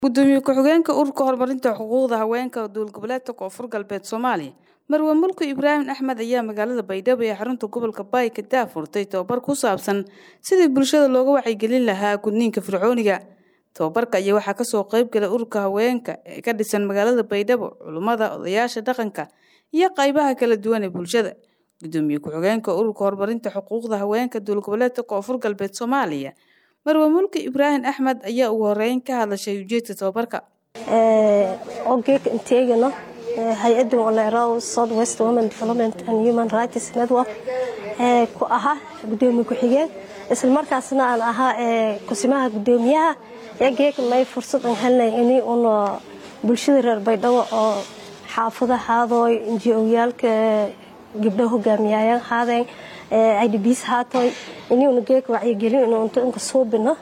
gudoomiye ku-xigeenka ururka horumarinta xuquuqda haweenka dowlad-goboleedka koonfur galbeed soomaaliya marwe mulku ibraahim axmed ayaa magaalada baydhabo ee xarunta gobolka baay ka daafurtay tobabar ku saabsan sidii bulshada looga wacyigelin lahaa gudniinka fircooniga tobabarka ayaa waxaa kasoo qeybgalay ururka haweenka ee ka dhisan magaalada baydhabo culummada odayaasha dhaqanka iyo qaybaha kala duwan ee bulshada gudoomiye ku-xigeenka ururka horumarinta xuquuqda haweenka dowlad-goboleedka koonfur galbeed soomaaliya marwe mulki ibraahim axmed ayaa ugu horeyn ka hadlashay ujeedka tobabarka ogeeka inteegano hay-adda olero south west women development and human rights network ku ahaa gudoomiye ku-xigeen islamarkaasna aan ahaa kusimaha gudoomiyaha geeka may fursad aan helnay ini un bulshada reer baydhabo oo xaafadahaadooy njiyaalka gabdho hogaamiyayaan haadeen idbs haatoy inuuna geeka wacyigelin inu unta inka suubino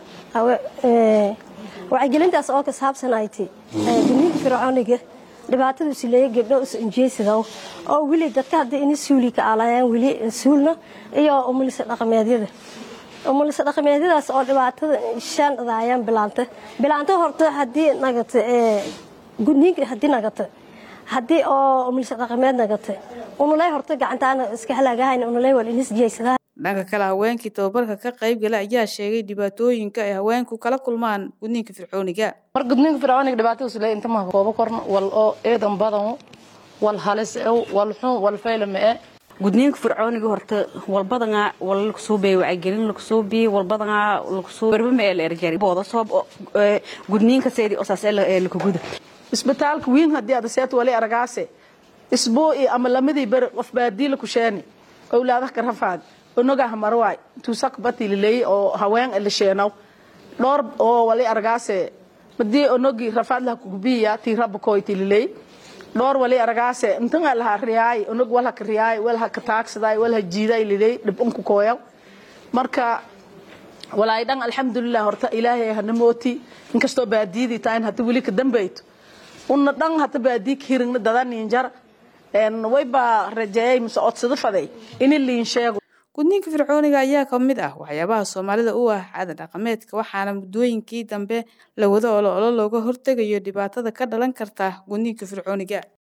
wacyigelintaas oo ka saabsan ay ti gudniinka fircooniga dhibaatadu sileeya gabdho is injeysida oo weli dadka hadda ini suuli ka alayaan weli suulna iyo umulisa dhaqameedyada umulisa dhaqameedyadaas oo dhibaatada shaan dhadaayaan bilaanta bilaanta horta haddii nagata gudniinka haddii nagata haddii oo umulisa dhaqameed nagata unuley horta gacantaana iska halaagahayn unuley wal inis jeysada dhanka kale haweenkii tababarka ka qaybgala ayaa sheegay dhibaatooyinka ay haweenku kala kulmaan gudniinka fircooniga mar gudniinka fircooniga dhibaatadiisu le inta maha koobo korna wal oo eedan badan wal halis ew wal xun wal faylama e gudniinka fircooniga horta walbadanaa wal lakusuubey wacyigelin lakusuubi walbadanaa lakusuu berbama ee la erjari booda soob gudniinka seedi osaas ee lakuguda isbitaalka wiin haddii ada seet wali aragaase isbuuci ama lamadii beri qof baadiila kusheeni owlaadaha ka rafaad onogaha marwaay tuusak batililey oo haween elisheenaw dhowr oo wali aragaase madii onogi rafaadlaha kugubiya tii rabakoy tililey dhowr wali aragaase intanga laha riyaay onog walha ka riyaay walha ka taagsaday walha jiiday liley dhibunku kooyaw marka walaay dhan alxamdulilah horta ilaahay hana mooti inkastoo baadiyadii tahayn hata weli ka dambayto una dhan hata baadii ka hirigna dadaninjar waybaa rajeeyay mise codsado faday ini liin sheego gudniinka fircooniga ayaa ka mid ah waxyaabaha soomaalida u ah caada dhaqameedka waxaana muddooyinkii dambe la wado olo olo looga hortegayo dhibaatada ka dhalan karta gudniinka fircooniga